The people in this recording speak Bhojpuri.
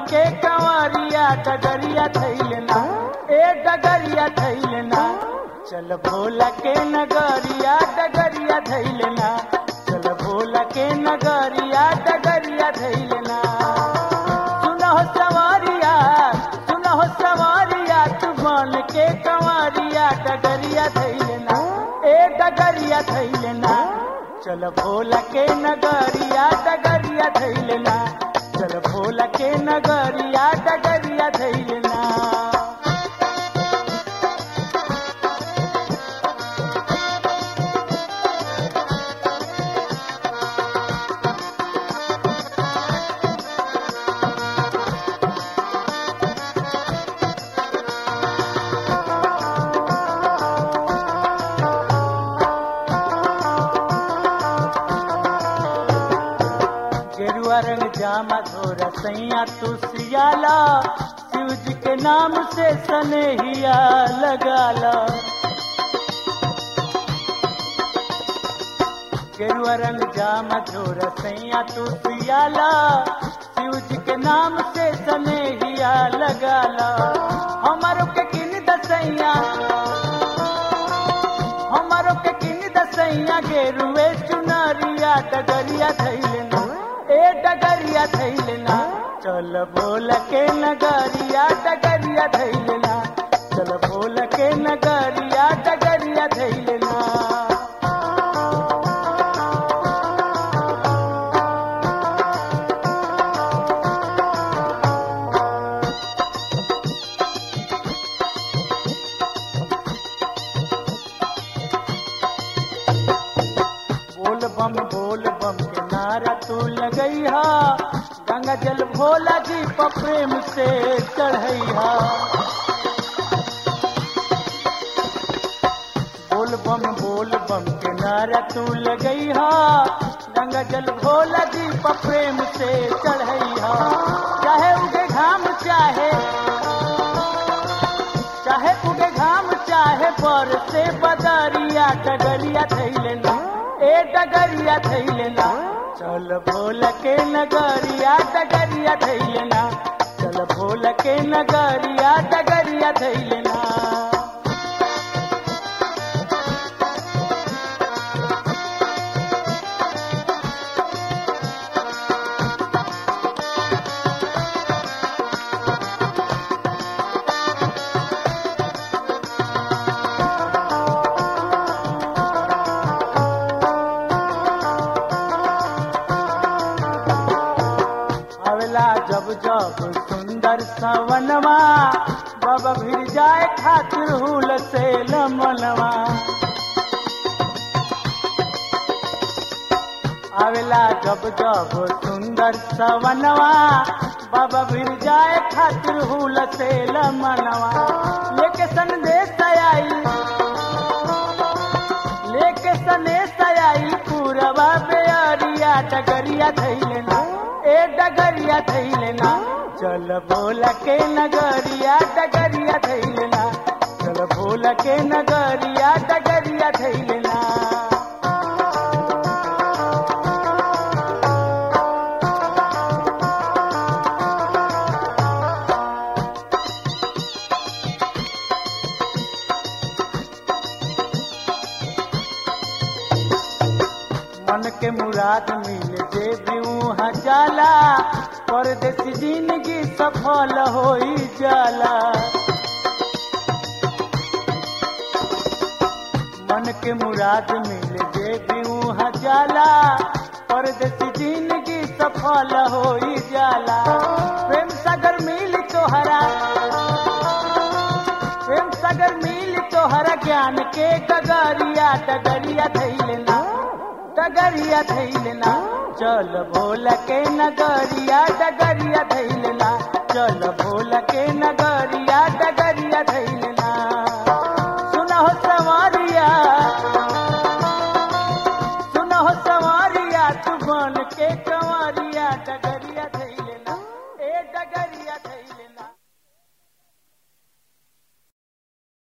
के कंवरिया डगरिया थैलना ए डगरिया थैलना चल भोला के नगरिया डगरिया थैलना चल भोला के नगरिया डगरिया थैलना सुनहो सवारिया सुनहो सवारिया तू बन के कंवरिया डगरिया थैलना ए डगरिया थैलना चल भोला के नगरिया डगरिया थैलना चल भोला के नगरिया डगरिया थैलना गेरुआ रंग जामा धोरा सैया तू सियाला शिव जी के नाम से सनेहिया लगाला गेरुआ रंग जामा धोरा सैया तू सियाला शिव जी के नाम से सनेहिया लगाला हमारो के किन दसैया हमारो के किन दसैया गेरुए चुनरिया डगरिया थैलना ए डगरिया थैलना चल बोल के नगरिया डगरिया थैलना चल बोल के नगरिया डगरिया थैलना बोल बम बोल बम के नारा तू लगैहा गंगा जल भोला जी पर प्रेम से चढ़ैहा बोल बम बोल बम के नारा तू लगैहा गंगा जल भोला जी पर प्रेम से चढ़ैहा चाहे उगे घाम चाहे चाहे उगे घाम चाहे पर से बदरिया डगरिया थैलना ए डगरिया थैलना चल भोल के नगरिया डगरिया थैलना चल भोल के नगरिया डगरिया थैलना अवला जब जब सुंदर सवनवा बाबा भिर जाए खातिर हुल से लमनवा आवेला जब जब सुंदर सवनवा बाबा भिर जाए खातिर हुल से लमनवा लेके संदेश आई लेके सनेश आई पूरवा बेअरिया डगरिया थैलना ए डगरिया थैलना चल बोल के नगरिया डगरिया थैलना चल बोल के नगरिया डगरिया थैलना मन के मुराद मिल जे बिऊहा जाला परदेसी जिंदगी सफल होई जाला मन के मुराद मिल जे बिऊहा जाला परदेसी जिंदगी सफल होई जाला प्रेम सागर मिल तोहरा प्रेम सागर मिल तोहरा ज्ञान के डगरिया डगरिया थैलना डगरिया थैलना चल भोल के नगरिया डगरिया थैलना चल भोल के नगरिया डगरिया थैलना सुनहो सवारिया सुनहो सवारिया तू बन